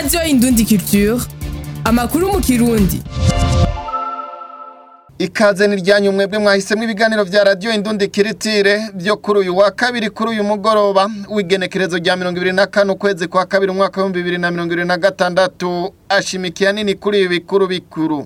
radiyo indundi culture amakuru mu kirundi ikaze ni ryanyu mwebwe mwahisemo ibiganiro vya radiyo indundi kiritire byo kuri uyu wa kabiri kuri uyu mugoroba w'igenekerezo rya mirongo ibiri na kane ukwezi kwa kabiri umwaka w'ibihumbi bibiri na mirongo ibiri na gatandatu ashimikiye nini kuri ibi bikuru bikuru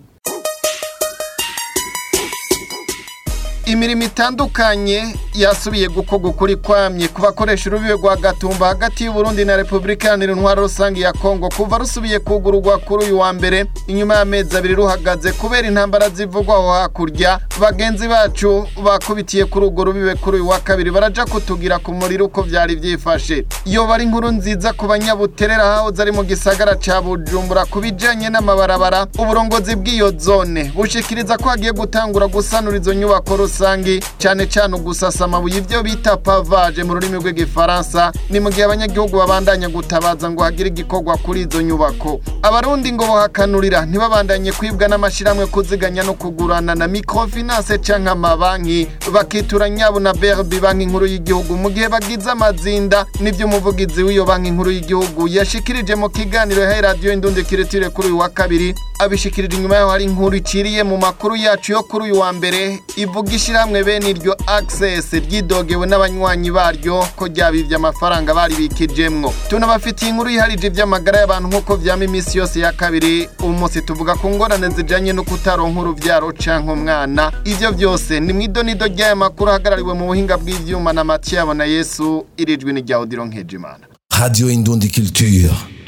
imirimo itandukanye yasubiye gukorwa ukuri kwamye ku bakoresha urubibe rwa gatumba hagati y'uburundi na repubulika iharanira intwaro rusange ya kongo kuva rusubiye kugururwa kuri uyu wa mbere inyuma y'amezi abiri ruhagaze kubera intambara zivugwaho hakurya bagenzi bacu bakubitiye kuri urwo rubibe kuri uyu wa kabiri baraja kutugira ku muriro uko vyari vyifashe iyo bari inkuru nziza ku banyabuterera hahoze ari mu gisagara ca bujumbura ku bijanye n'amabarabara uburongozi bw'iyo zone bushikiriza ko hagiye gutangura gusanura izo nyubako rusangi cane cane ugusasa amabuye ivyo bita pavage mu rurimi rw'igifaransa ni mu gihe abanyagihugu babandanya gutabaza ngo hagire igikorwa kuri izo nyubako abarundi ngo bohakanurira ntibabandanye kwibwa n'amashirahamwe kuziganya no kugurana na microfinance canke amabanki bakitura nyabo na berbi banki nkuru y'igihugu mu gihe bagize amazinda nivyo umuvugizi w'iyo banki nkuru y'igihugu yashikirije mu kiganiro yahaye radiyo indundi kiritire kuri uyu wa kabiri abishikirije inyuma yaho hari inkuru iciriye mu makuru yacu yo kuri uyu wa mbere ivuga ishirahamwe bene iryo access ryidogewe n'abanywanyi baryo ko ryabivye amafaranga bari bikijemwo tunabafitiye inkuru yiharije ivy'amagara y'abantu nk'uko vyama iminsi yose ya kabiri uyu munsi tuvuga ku ngorane zijanye no kutaronka uruvyaro canke umwana ivyo vyose ni mw'idonido ry'aya makuru ahagarariwe mu buhinga bw'ivyuma na matiyabo na yesu irijwi ni rya odiro nkejimana Radio Indundi Culture.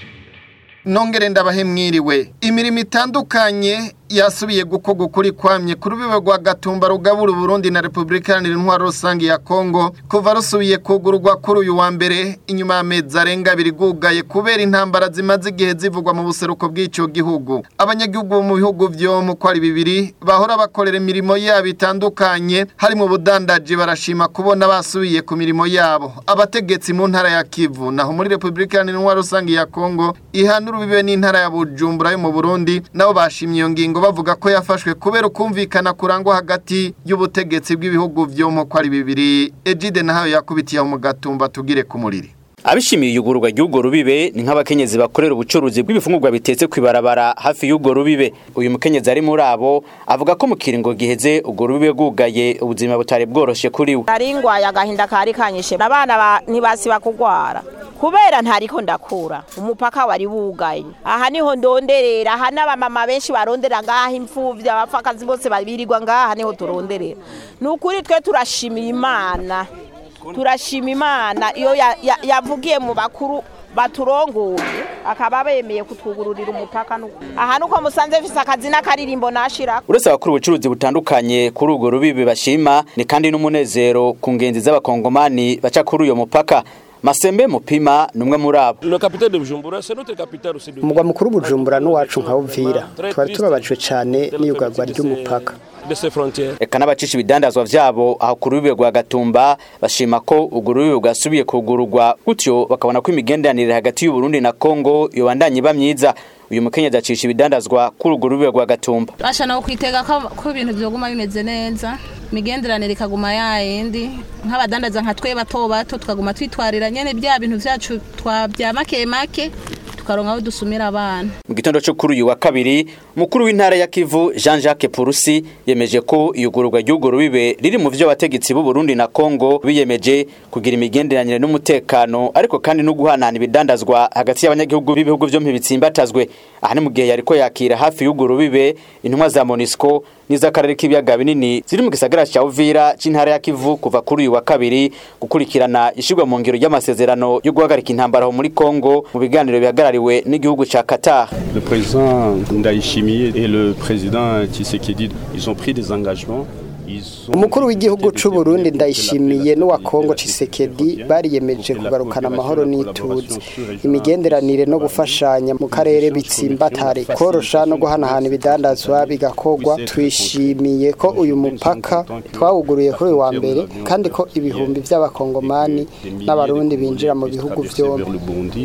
nongere ndabahe mwiriwe imirimo itandukanye yasubiye gukorwa ukuri kwamye ku rubibe rwa gatumba rugabura uburundi na repubulika iharanira intwaro rusange ya kongo kuva rusubiye kugururwa kuri uyu wa mbere inyuma y'amezi arenga abiri gugaye kubera intambara zimaze igihe zivugwa mu buseruko bw'icyo gihugu abanyagihugu bo mu bihugu vyo mu kwari bibiri bahora bakorera imirimo yabo itandukanye harimo ubudandaji barashima kubona basubiye ku mirimo yabo abategetsi mu ntara ya kivu naho muri repubulika iharanira intwaro rusange ya kongo ihana urubibe n'intara ya bujumbura yo mu burundi nabo bashimye iyo ngingo bavuga ko yafashwe kubera ukumvikana kurangwa hagati y'ubutegetsi bw'ibihugu vyo mu kwari bibiri ejide nahayo yakubitiye aho mu gatumba tugire ku muriri abishimiye iyugururwa ry'urwo rubibe ni nk'abakenyezi bakorera ubucuruzi bw'ibifungurwa bitetse kw'ibarabara hafi y'urwo rubibe uyu mukenyezi ari muri abo avuga ko mu kiringo giheze urwo rubibe rwugaye ubuzima butari bworoshe kuri we nari ngwaye agahinda kari kanyishe abana ba- ntibasiba kugwara kubera ntariko ndakura umupaka wari wugaye aha niho ndonderera aha n'abamama benshi barondera ngaha imfuvyi abapfakazi bose babirirwa ngaha niho turonderera ni ukuri twe turashimira imana turashima imana iyo ya- ya- yavugiye mu bakuru baturongoye akaba bemeye kutwugururira umupaka nuko aha nuko musanze mfise akazi n'akaririmbo nashirako uretse abakora ubucuruzi butandukanye kuri urwo rubibe bashima ni kandi n'umunezero ku ngenzi z'abakongomani baca kuri uyo mupaka masembe mupima ni umwe muri abo Le capitaine de Bujumbura, c'est notre capitale aussi. de- umugwa mukuru bujumbura n'uwacu nka uvira twari tubabajwe cyane n'iyugarwa ry'umupaka de ces frontières. eka n'abacisha ibidandazwa vyabo aho ku rubibe rwa gatumba bashima ko urwo rubibe rwasubiye kugururwa gutyo bakabona ko imigenderanire hagati y'uburundi na kongo yobandanye iba myiza uyu mukenyezi acisha ibidandazwa kuri urwo rubibe rwa gatumba basha nawe kwitega ko ko ibintu byoguma bimeze neza imigenderanire ikaguma yayindi nk'abadandaza nka twe bato bato tukaguma twitwarira nyene bya bintu vyacu twa bya make make tukaronka aho dusumira abana mu gitondo cyo kuri uyu wa kabiri umukuru w'intara ya kivu jean jacques purusi yemeje ko iyugururwa ry'urwo rubibe riri mu vyo abategetsi b'u burundi na kongo biyemeje kugira imigenderanire n'umutekano ariko kandi no guhanahana ibidandazwa hagati y'abanyagihugu b'ibihugu vyo ntibitsimbatazwe aha ni mu gihe yariko yakira hafi y'urwo rubibe intumwa za monisco n'iz'akarere k'ibiyaga binini ziri mu gisagara ca uvira c'intara ya kivu kuva kuri uyu wa kabiri gukurikirana ishirwa mu ngiro ry'amasezerano yo guhagarika intambara aho muri kongo mu biganiro bihagarariwe n'igihugu ca qatar Le président Ndayishimiye et le président Tshisekedi, ils ont pris des engagements. Ils ont- umukuru w'igihugu c'u Burundi ndayishimiye n'uwa Kongo Tshisekedi bariyemeje kugarukana amahoro n'ituze imigenderanire no gufashanya mu karere bitsimbatare korosha no guhanahana ibidandazwa bigakorwa twishimiye ko uyu mupaka twawuguruye kuri uyu wa mbere kandi ko ibihumbi by'abakongomani n'abarundi binjira mu bihugu Traverser vers byombi le Burundi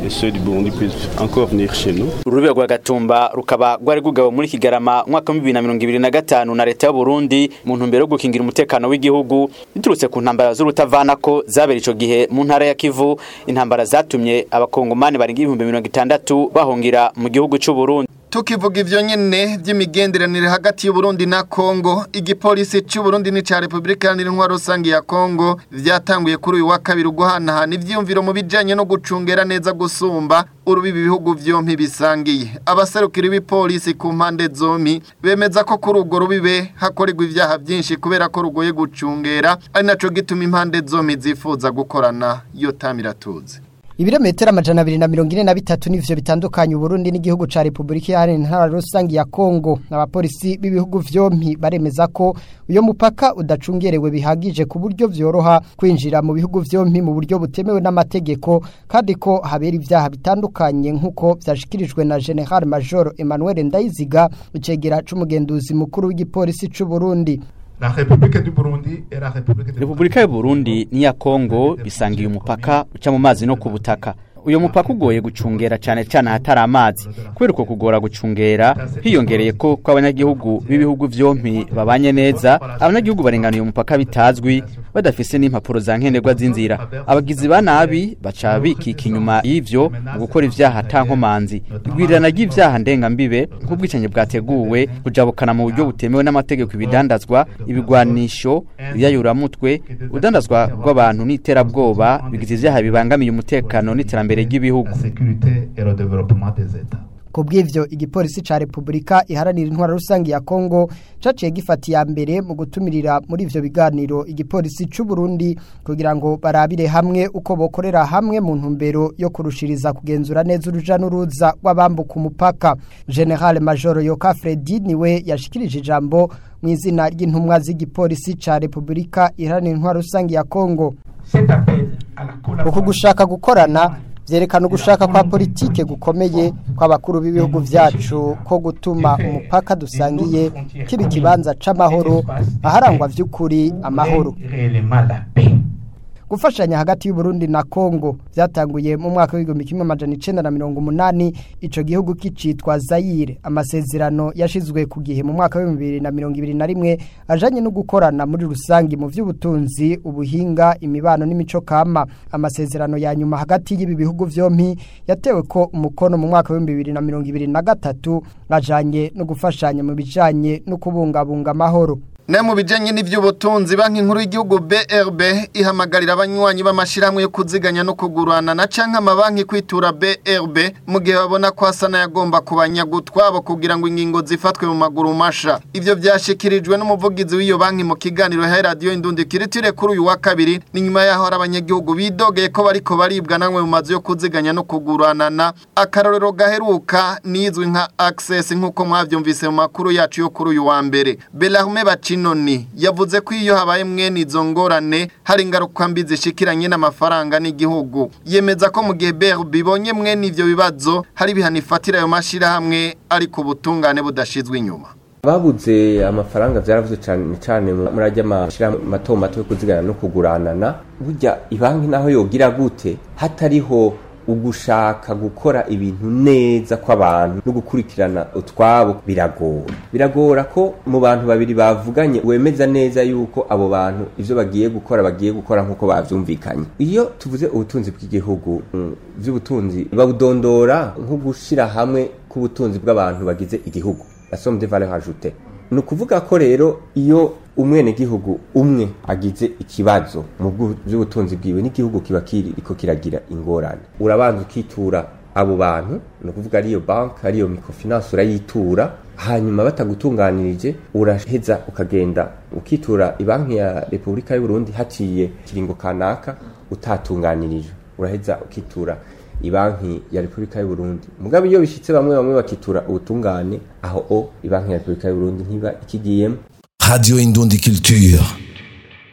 et ceux du Burundi puissent encore venir chez nous. urubibe rwa gatumba rukaba rwari rugabo muri kigarama umwaka wa bibiri na mirongo ibiri na gatanu na leta y'uburundi mu ntumbero yo gukingira umutekano w'igihugu biturutse ku ntambara z'urutavanako zabera ico gihe mu ntara ya kivu intambara zatumye abakongomani barenga ibihumbi mirongo itandatu bahungira mu gihugu c'uburundi tukivuga ivyo nyene vy'imigenderanire hagati y'Uburundi na Kongo igipolisi c'Uburundi n'ica Republika Iharanira Intwaro Rusangi ya Kongo vyatanguye kuri uyu wa kabiri uguhanahana ivyiyumviro mu bijanye no gucungera neza gusumba urubibi ibihugu vyompi bisangiye abaserukira ibipolisi ku mpande zompi bemeza ko kuri urwo rubibe hakorerwa ivyaha vyinshi kubera ko rugoye gucungera ari naco gituma impande zompi zifuza gukorana yo tamiratuze ibirometero amajana abiri na mirongo ine na bitatu nivyo bitandukanye uburundi n'igihugu ca repubulika iharanira intara rusangi ya kongo abapolisi b'ibihugu vyompi baremeza ko uyo mupaka udacungerewe bihagije ku buryo vyoroha kwinjira mu bihugu vyompi mu buryo butemewe n'amategeko kandi ko habera ivyaha bitandukanye nk'uko vyashikirijwe na general major emmanuel ndayiziga icegera c'umugenduzi mukuru w'igipolisi c'uburundi La République du Burundi et la République du Repubulika y'u Burundi n'iya Kongo bisangiye umupaka uca mu mazi no ku butaka uyo mupaka ugoye gucungera cyane cyane ahatari amazi kubera uko kugora gucungera hiyongereye ko ko abanyagihugu b'ibihugu vyompi babanye neza abanyagihugu barengana uyo mupaka bitazwi badafise n'impapuro za nkenerwa z'inzira abagizi ba nabi baca bikika inyuma y'ivyo mu gukora ivyaha ata nkomanzi igwirirana ry'ivyaha ndengambibe nk'ubwicanyi bwateguwe kujabukana mu buryo butemewe n'amategeko ibidandazwa ibigwanisho ibyayuramutwe udandazwa rw'abantu n'iterabwoba bigize ivyaha bibangamiye umutekano n'iterambere ry'ibihugu la sécurité et le développement des États. ku bw'ivyo igipolisi ca repubulika iharanira intwara rusangi ya kongo caciye gifata iya mbere mu gutumirira muri ivyo biganiro igipolisi c'u Burundi kugira ngo barabire hamwe uko bokorera hamwe mu ntumbero yo kurushiriza kugenzura neza uruja n'uruza rw'abambuka umupaka general major yoka fredi niwe yashikirije ijambo mu izina ry'intumwa z'igipolisi ca repubulika iharanira intwara rusangi ya kongo Cet appel à la uku collaboration gushaka gukorana vyerekana ugushaka kwa politike gukomeye kw'abakuru b'ibihugu vyacu ko gutuma umupaka dusangiye kiba ikibanza c'amahoro aharangwa vy'ukuri amahoro réellement la paix. gufashanya hagati y'Uburundi na Kongo vyatanguye mu mwaka w'igihumbi kimwe amajana icenda na mirongo umunani ico gihugu kicitwa Zaire amasezerano yashizwe ku gihe mu mwaka w'ibihumbi bibiri na mirongo ibiri na rimwe ajanye no gukorana muri rusangi mu vy'ubutunzi ubuhinga imibano n'imico kama amasezerano ya nyuma hagati y'ibi bihugu vyompi yatewe ko umukono mu mwaka w'ibihumbi bibiri na mirongo ibiri na gatatu ajanye no gufashanya mu bijanye no kubungabunga amahoro Na mu bijanye n'ivy'ubutunzi banki nkuru y'igihugu BRB ihamagarira abanywanyi b'amashirahamwe yo kuziganya no kugurana na canke amabanki kwitura BRB mu gihe babona ko hasana yagomba kubanyagutwabo kugira ngo ingingo zifatwe mu maguru masha ivyo vyashikirijwe n'umuvugizi w'iyo banki mu kiganiro ha radio Indundi kiritire kuri uyu wa kabiri ni nyuma yaho hari abanyagihugu bidogeye ko bariko baribwa namwe mu mazu yo kuziganya no kuguranana akarorero gaheruka nizwi nka access nk'uko mwavyumvise mu makuru yacu yo kuri uyu wa mbere Bellarme Bacinoni yavuze ko iyo habaye mwene izo ngorane hari ingaruka mbi zishikiranye n'amafaranga n'igihugu yemeza ko mu gihe BRB ibonye mwene ivyo bibazo hari ibihano ifatira ayo mashirahamwe ariko ubutungane budashizwe inyuma babuze amafaranga byaravuze cyane cyane muri ajya amashyirahamwe mato mato yo kuzigana no kuguranana burya ibanki naho yogira gute hatariho ugushaka gukora ibintu neza kw'abantu no gukurikirana utwabo biragora biragora ko mu bantu babiri bavuganye wemeza neza yuko abo bantu ivyo bagiye gukora bagiye gukora nk'uko bavyumvikanye iyo tuvuze ubutunzi bw'igihugu mm, vy'ubutunzi babudondora nko gushira hamwe k'ubutunzi bw'abantu bagize igihugu la somme de valeur ajoutée ni ukuvuga ko rero iyo umwenegihugu umwe agize ikibazo mu bwu- by'ubutunzi bwiwe n'igihugu kiba kiriko kiragira ingorane urabanza ukitura abo bantu ni ukuvuga ariyo banki ariyo microfinance urayitura hanyuma batagutunganirije uraheza ukagenda ukitura ibanki ya repubulika y'u Burundi haciye kiringo kanaka utatunganirijwe uraheza ukitura ibanki ya repubulika y'u Burundi mugabe iyo bishitse bamwe bamwe bakitura ubutungane aho o ibanki ya repubulika y'u Burundi ntiba ikigiyemo Radio Indundi Culture.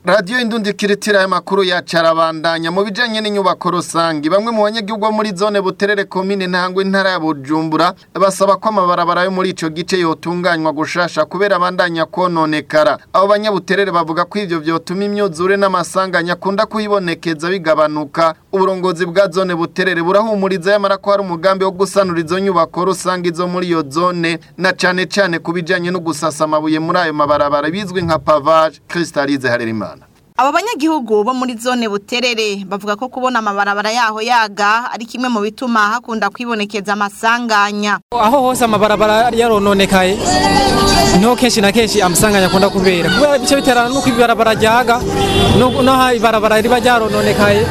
radiyo indundi kiritira y'amakuru yacarabandanya mu bijanye n'inyubako rusangi bamwe mu banyagihugu bo muri zone buterere komine ntangwe intara ya bujumbura basaba ko amabarabara yo muri ico gice yotunganywa gushasha kubera abandanya kononekara abo banyabuterere bavuga ko ivyo vyotuma imyuzure n'amasanganya akunda kuyibonekeza bigabanuka uburongozi bwa zone buterere burahumuriza yamara ko hari umugambi wo gusanura izo nyubako rusangi zo muri iyo zone na cane cane ku bijanye no gusasa amabuye muri ayo mabarabara bizwi nka pavage kristalize harerimana Abo banyagihugu bo muri zone buterere bavuga ko kubona amabarabara yaho yaga ari kimwe mu bituma hakunda kwibonekeza amasanganya. aho hose amabarabara yarononekaye niho kenshi na kenshi amasanganya akunda kubera kubera ibice biterana nuko ibarabara ryaga no- naho ibarabara riba ryarononekaye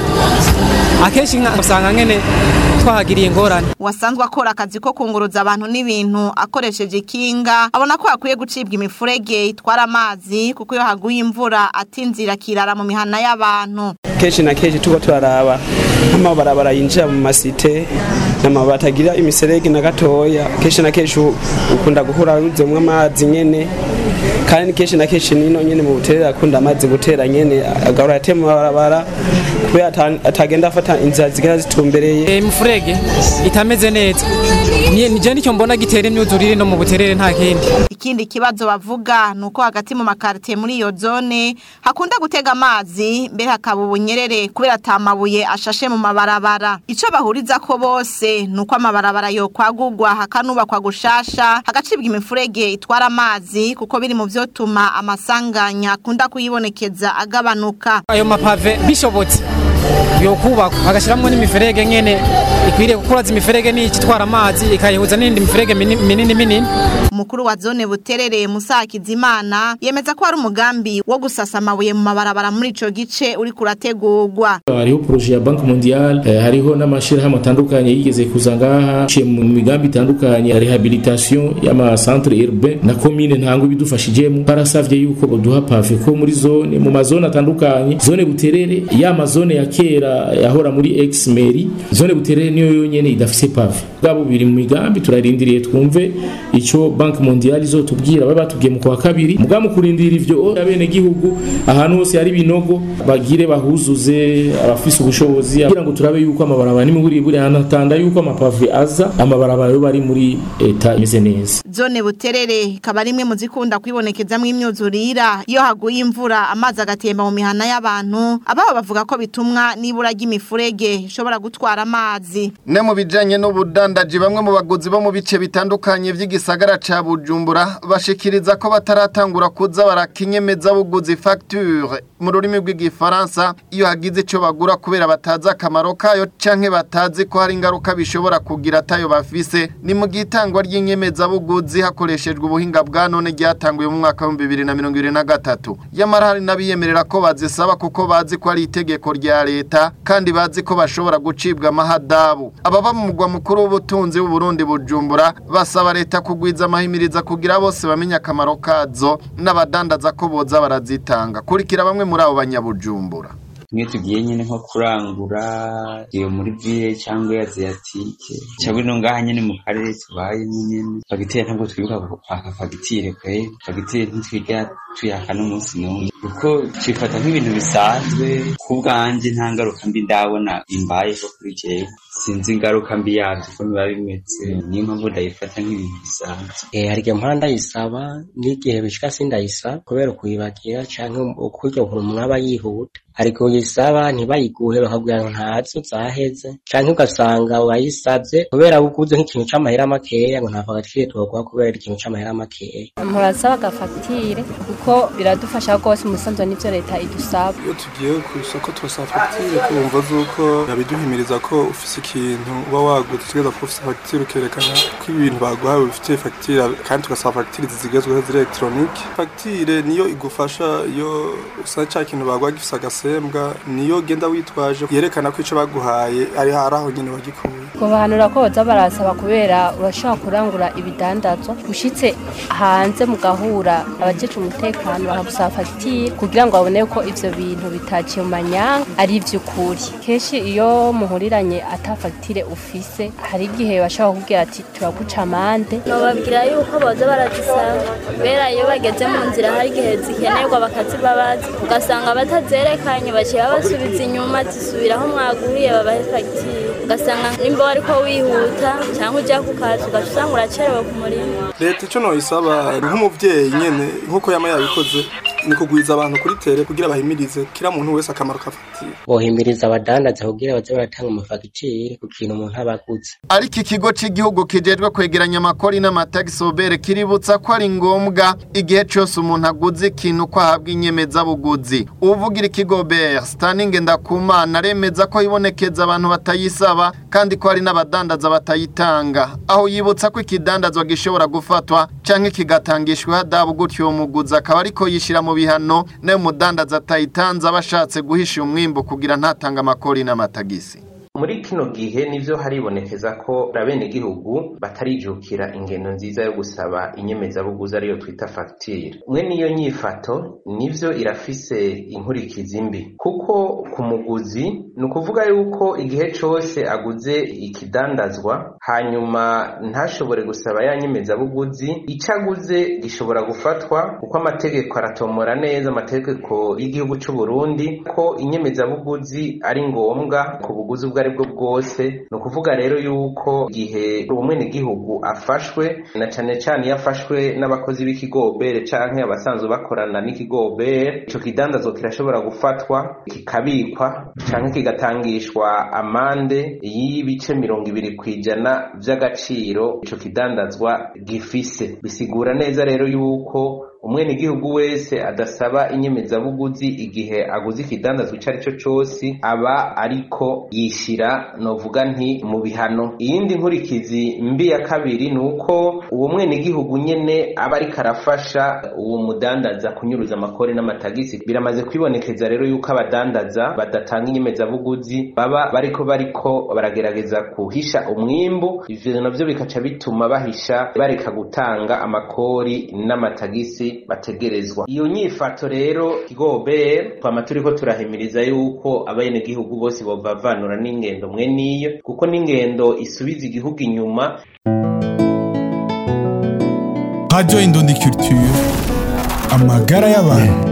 akenshi nka- usanga nkene twahagiriye ingorane Wasanzwe akora akazi ko kunguruza abantu n'ibintu akoresheje ikinga abona ko hakwiye gucibwa imifurege itwara amazi kuko iyo haguye imvura atinzira kirara mu mihana y'abantu. kenshi na kenshi tuba turaraba nk'amabarabara yinjira mu masite n'amabara atagira imiserege na gatoya kenshi na kenshi u- ukunda guhura ruzemwo amazi nyene kandi kenshi na kenshi nino nyene mu buterere akunda amazi gutera nyene agahora atema amabarabara kubera ata- atagenda afata inzira zigera zitumbereye imifurege itameze neza Ni- nije nicyo mbona gitera imyuzurire no mu buterere nta kindi Ikindi kibazo bavuga nuko hagati mu makartie muri iyo zone hakunda gutega amazi mbere hakaba ubunyerere kubera atamabuye ashashe mu mabarabara. Ico bahuriza ko bose nuko amabarabara yo kwagurwa hakanubakwa gushasha hagacibwa imifurege itwara amazi kuko biri mu vyotuma amasanganya akunda kuyibonekeza agabanuka. ayo mapave bishobotse yokubakwa bagashiramwo n'imiferege nyene ikwiriye gukuraza imiferege n'iki itwara amazi ikayihuza n'indi miferege mini- minini minini Umukuru wa zone buterere Musa Hakizimana yemeza ko hari umugambi wo gusasa amabuye mu mabarabara muri ico gice uri kurategurwa. hariho proje ya banki mondiale eh, hariho n'amashirahamwe atandukanye yigeze kuza ngaha ciye mu migambi itandukanye ya rehabilitation y'amacentre urbain na commune ntango ibidufashijemo barasavye yuko boduha pave ko muri zone mu mazone atandukanye zone buterere ya mazone ya kera yahora muri ex mairie zone buterere niyo yonyene idafise pave bwabo biri mu migambi turarindiriye twumve ico banki mondiale izotubwira babe batubwiye mu kwa kabiri mugabo mu kurindira ivyo abene gihugu ahantu hose hari ibinogo bagire bahuzuze abafise ubushobozi kugira ngo turabe yuko amabarabara n'imiburi buri hanatanda yuko amapave aza amabarabara yo bari muri eta imeze neza Zone buterere ikaba rimwe mu zikunda kwibonekezamwo imyuzurira iyo haguye imvura amazi agatemba mu mihana y'abantu ababo bavuga ko bitumwa n'ibura ry'imifurege ishobora gutwara amazi. ne mu bijanye n'ubudandaji bamwe mu baguzi bo mu bice bitandukanye vy'igisagara ca Bujumbura bashikiriza ko bataratangura kuza barakinyemeza buguzi facture mu rurimi rw'igifaransa iyo hagize ico bagura kubera batazi akamaro kayo canke batazi ko hari ingaruka bishobora kugira atayo bafise ni mu gitangwa ry'inyemeza buguzi hakoreshejwe ubuhinga bwa none ryatanguye mu mwaka wa 2023 yamara hari n'abiyemerera ko bazisaba kuko bazi ko ari itegeko rya leta kandi bazi ko bashobora gucibwa amahadabu ababa mu mugwa mukuru w'ubutunzi w'u Burundi Bujumbura basaba leta kugwiza amahimiriza kugira bose bamenye akamaro kazo n'abadandaza ko boza barazitanga kurikira bamwe muri abo banyabujumbura tumwe tugiye nyine nko kurangura iyo muri ville cyangwa aziyatike cyangwa ino ngaha nyine mu karere tubayemo nyine fagitire ntabwo twibuka kwaka fagitire kwe fagitire ntitwiga tuyaka n'umunsi n'umwe kuko twifata nk'ibintu bisanzwe ku bwanjye nta ngaruka mbi ndabona imbayeho kuri jewe sinzi ingaruka mbi yabyo uko biba bimeze niyo mpamvu ndayifata nk'ibintu bisanzwe Eh, hari igihe mpora ndayisaba n'igihe bishika sindayisaba kubera ukuyibagira canke ukuryo umuntu aba yihuta hari igihe uyisaba ntibayiguhe bakabwira ngo ntazo zaheze canke ugasanga wayisavye kubera uguze nk'ikintu c'amahera makeya ngo nta fagitire twoguha kubera ikintu c'amahera makeya murasaba agafagitire kuko biradufasha rwose umusanzu n'ibyo leta idusaba iyo tugiye ku isoko turasaba fagitire kumva z'uko yabiduhimiriza ko ufise ikintu uba waguze utegereza kuba ufise fagitire ukerekana ko ibi bintu baguhaye bifitiye fagitire kandi tugasaba fagitire zigezweho ziri elegitoronike fagitire niyo igufasha iyo usa ca kintu baguha gifise agasembwa niyo genda witwaje yerekana ko ico baguhaye ari hari aho nyine wagikuye kubahanura ko baza barasaba kubera urashobora kurangura ibidandazwa ushitse hanze mugahura abajeje umutekano bakagusaba fagitire fagitire kugira ngo babone ko ivyo bintu bitaciye mu manyanga ari ivy'ukuri kenshi iyo muhuriranye ata fagitire ufise hari igihe bashobora kukubwira ati turaguca amande nobabwira yuko boza barazisaba kubera iyo bageze mu nzira hari igihe zikenerwa bakazibabaza ugasanga batazerekanye baciye babasubiza inyuma zisubiraho mwaguriye babahe fagitire ugasanga nimba wariko wihuta cyangwa ujya ku kazi ugaca usanga uracerewe ku murimo leta icyo noyisaba nk'umubyeyi nyene nk'uko yama yabikoze ni kugwiza abantu kuri tere kugira bahimirize kira muntu wese akamaro ka fagitire bohimiriza abadandaza kugira baze baratanga amafagitire ku kintu umuntu aba aguze ariko ikigo cy'igihugu kijejwe kwegeranya amakori n'amatagisi obere kiributsa ko ari ngombwa igihe cyose umuntu aguze ikintu ko ahabwa inyemezabuguzi uvugira ikigo bere sitaningi ndakumana aremeza ko hibonekeza abantu batayisaba kandi ko hari n'abadandaza batayitanga aho yibutsa ko ikidandazwa gishobora gufatwa cyangwa kigatangishwa hadabu gutyo uwo muguzi akaba ariko yishyira mu bihano nayo umudandaza atayitanze aba ashatse guhisha umwimbo kugira ntatange amakori n'amatagisi muri kino gihe nivyo haribonekeza ko abenegihugu batarijukira ingendo nziza yo gusaba inyemezabuguzi ariyo twita fagitire mwe niyo nyifato nivyo irafise inkurikizi mbi kuko ku muguzi ni ukuvuga yuko igihe cose aguze ikidandazwa hanyuma ntashobore gusaba ya nyemezabuguzi ico aguze gishobora gufatwa kuko amategeko aratomora neza amategeko y'igihugu c'u Burundi ko inyemezabuguzi ari ngombwa ku buguzi ubwo ari bwo bwose ni ukuvuga rero yuko igihe umwenegihugu afashwe na cane cane iyo afashwe n'abakozi b'ikigobere canke abasanzwe bakorana n'ikigobere ico kidandazwa kirashobora gufatwa kikabikwa canke kigatangishwa amande y'ibice mirongo ibiri kw'ijana vy'agaciro ico kidandazwa gifise bisigura neza rero yuko umwenegihugu wese adasaba inyemezabuguzi igihe aguze ikidandazwa ico ari cyo cose aba ariko yishira novuga nti mu bihano iyindi nkurikizi mbi ya kabiri ni uko uwo mwenegihugu nyene aba ariko arafasha uwo mudandaza kunyuruza amakori n'amatagisi biramaze kwibonekeza rero yuko abadandaza badatanga inyemezabuguzi baba bariko bariko baragerageza kuhisha umwimbu ivyo navyo bikaca bituma bahisha bareka gutanga amakori n'amatagisi bategerezwa iyo nyifato rero kigobe twama turiko turahimiriza yuko abenegihugu bose bovavanura n'ingendo mwe niyo kuko n'ingendo isubiza igihugu inyuma Radio Indundi Culture amagara y'abantu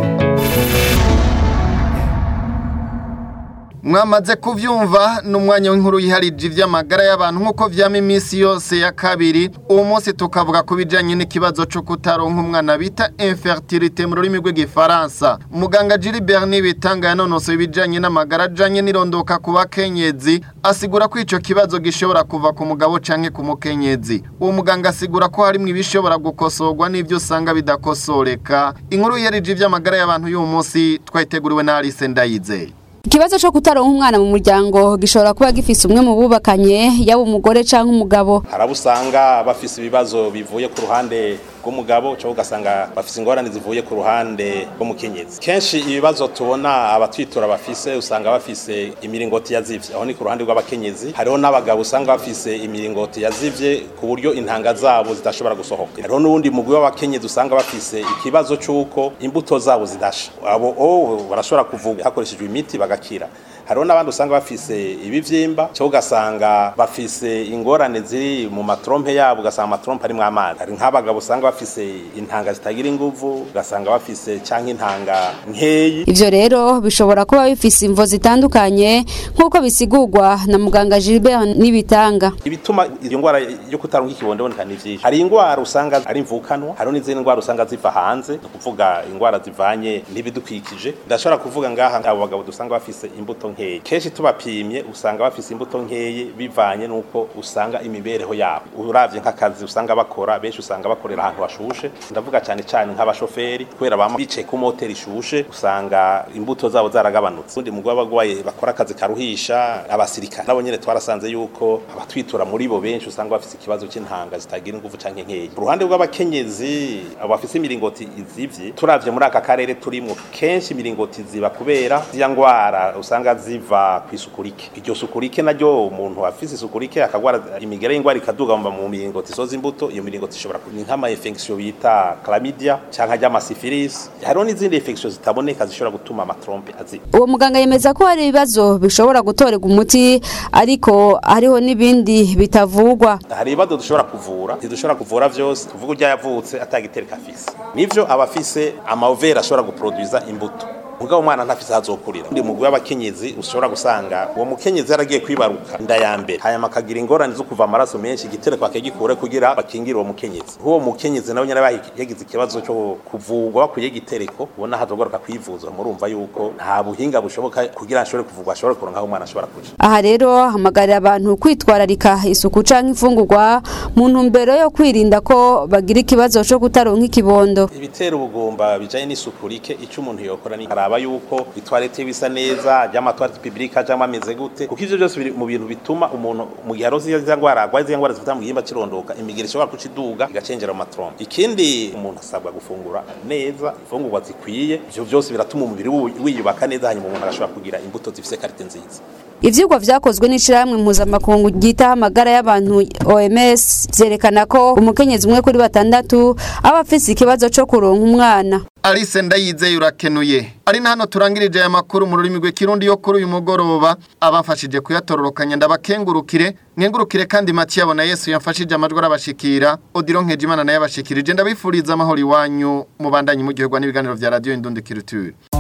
mwamaze kuvyumva n'umwanya w'inkuru yiharije ivy'amagara y'abantu nk'uko vyama iminsi yose ya kabiri uwo munsi tukavuga ku bijanye n'ikibazo co kutaronka umwana bita infertilité mu rurimi rw'igifaransa muganga Gilbert Nibitanga yanonosoye ibijanye n'amagara ajanye n'irondoka ku bakenyezi asigura ko ico kibazo gishobora kuva ku mugabo canke ku mukenyezi uwo muganga asigura ko harimwo ibishobora gukosorwa n'ivyo usanga bidakosoreka inkuru yiharije ivy'amagara y'abantu y'uwo munsi twayiteguriwe na Alice Ndayizeye Ikibazo cyo kutaronka umwana mu muryango gishobora kuba gifise umwe mu bubakanye yaba umugore canke umugabo. Harabusanga bafise ibibazo bivuye ku ruhande rw'umugabo cyo ugasanga bafise ingorane zivuye ku ruhande rw'umukenyezi. Kenshi ibibazo tubona abatwitura bafise usanga bafise imiringoti yazivye aho ni ku ruhande rw'abakenyezi. Hariho n'abagabo usanga bafise imiringoti yazivye ku buryo intanga zabo zidashobora gusohoka. Hariho n'uwundi mugwi w'abakenyezi usanga bafise ikibazo c'uko imbuto zabo zidasha. Abo oh, barashobora kuvuga hakoreshejwe imiti bagakira hariho n'abandi usanga bafise ibivyimba cyo ugasanga bafise ingorane ziri mu matrompe yabo ugasanga amatrompe arimwo amazi hari nk'abagabo usanga bafise intanga zitagira inguvu ugasanga bafise canke intanga nkeyi Ivyo rero bishobora kuba bifise imvo zitandukanye nk'uko bisigurwa na muganga Gilbert Nibitanga. ibituma iyo ngwara yo kutaronka ikibondo iboneka ni vyinshi hari ingwara usanga ari imvukanwa hariho n'izindi ngwara usanga ziva hanze ni ukuvuga ingwara zivanye n'ibidukikije ndashobora kuvuga ngaha abo bagabo dusanga bafise imbuto nkeyi kenshi tubapimye usanga bafise imbuto nkeyi bivanye n'uko usanga imibereho yabo uravye nk'akazi usanga bakora benshi usanga bakorera ahantu hashushe ndavuga cyane cyane nk'abashoferi kubera bama bicaye ku moteri ishushe usanga imbuto zabo zaragabanutse undi mugabo abagwaye bakora akazi karuhisha abasirikare nabo nyene twarasanze yuko abatwitura muri bo benshi usanga bafise ikibazo c'intanga zitagira inguvu canke nkeyi ku ruhande rw'abakenyezi abo bafise imiringoti izivye turavye muri aka karere turimwo kenshi imiringoti ziba kubera zya ngwara usanga ziva ku isuku rike iryo suku rike naryo umuntu afise isuku rike akagwara imigere y'ingwara ikaduga mu mu miringoti isoza imbuto iyo miringoti ishobora kuba nk'ama infection bita chlamydia canke ry'amasifilisi hariho n'izindi infection zitaboneka zishobora gutuma amatrompe aziba uwo muganga yemeza ko hari ibibazo bishobora gutorerwa umuti ariko hariho n'ibindi bitavugwa hari ibibazo dushobora kuvura ntidushobora kuvura vyose tuvuga urya yavutse atagitereka afise nivyo aba afise amaovera ashobora guproduza imbuto mugabo umwana ntafise hazokurira ndi mugwi w'abakenyezi ushobora gusanga uwo mukenyezi yaragiye kwibaruka inda ya mbere hanyuma akagira ingorane zo kuva amaraso menshi igitereko akagikure kugira bakingire uwo mukenyezi uwo mukenyezi nawe nyene yagize ikibazo cyo kuvurwa bakuye igitereko ubona hazogoroka kwivuza murumva yuko nta buhinga bushoboka kugira ashobore kuvurwa ashobore kuronka aho umwana ashobora kuja aha rero hamagarira abantu kwitwararika isuku canke imfungurwa mu ntumbero yo kwirinda ko bagira ikibazo co kutaronka ikibondo ibitera ubugumba bijanye n'isuku rike ico umuntu yokora ni araba yuko itwarete bisa neza ry'amatwarete publique ajamwe ameze gute kuko ivyo byose biri mu bintu bituma umuntu mu gihe aroze izo ngwara agwaye izo ngwara zifata mu gihimba cirondoka imigeri ishobora kuciduga igacengera mu matrompe ikindi umuntu asabwa gufungura neza ifungurwa zikwiye ivyo byose biratuma umubiri wiyubaka neza hanyuma umuntu agashobora kugira imbuto zifise karite nziza ivyigwa vyakozwe n'ishirahamwe mpuzamakungu ryitaho amagara y'abantu OMS vyerekana ko umukenyezi umwe kuri batandatu aba afise ikibazo co kuronka umwana Alice ndayizeye urakenuye ari na hano turangirije aya makuru mu rurimi rw'ikirundi yo kuri uyu mugoroba abafashije kuyatororokanya ndabakengurukire mwengurukire kandi Mathieu abona Yesu yamfashije amajwi arabashikira Odilon Nkejimana naye abashikirije ndabifuriza amahoro iwanyu mubandanye mu gihe n'ibiganiro vya radio Indundi Culture